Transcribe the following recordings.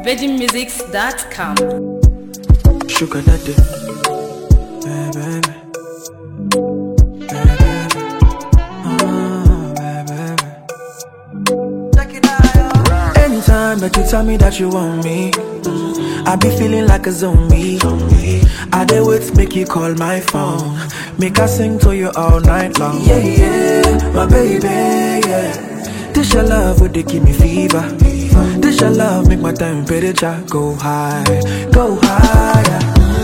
VeggieMusics.com. Sugar daddy. Hey, baby. Hey, baby. Oh, baby. Anytime that you tell me that you want me, mm, I be feeling like a zombie. I dey wait, make you call my phone. Make I sing to you all night long. Yeah, yeah, my baby, yeah. This your love, would they give me fever? This your love, make my temperature go high, go higher.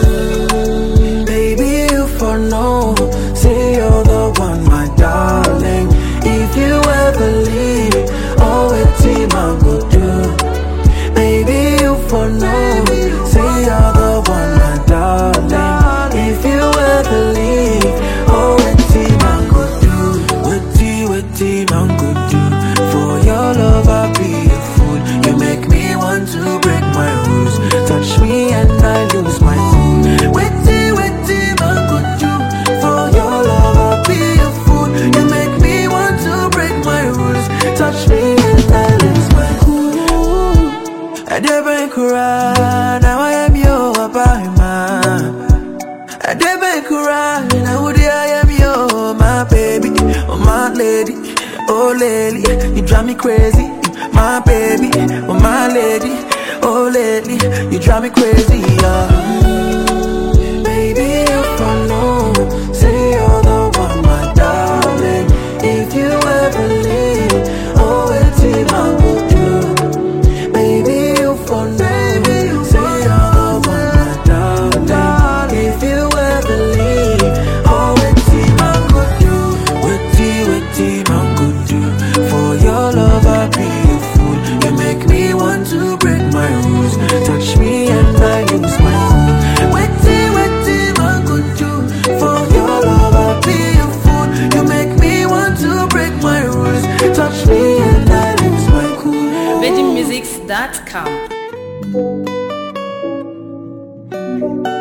Mm, baby, you for no, say you're the one, my darling. If you ever leave, oh, it's him I go do. Baby, you for no, say you're the one, my darling. If you ever leave, oh, it's him I go do. Witty, witty, man go do. For your love, I'll be a fool. You make me want to break my rules. Touch me and I lose my cool. Witty, witty, man go do. For your love, I'll be a fool. You make me want to break my rules. Touch me and I lose my cool. I never cry, now I am your man. I never cry, now I am your my baby, oh my lady, oh lady, you drive me crazy, my baby, oh my lady, oh lady, you drive me crazy, yeah. Baby, if I know, say you're the one, my darling. If you ever leave, oh, it's in my good do. Baby, you for no, say you're the one, my darling. If you ever leave, oh, it's in my good do. Witty, witty, my good do. For your love, I be a fool. You make me want to break my rules. Touch me and I lose my cool. Witty, witty, my good do. For your love, I be a fool. You make me want to break my rules. Touch me and I lose my cool. VeggieMusics.com.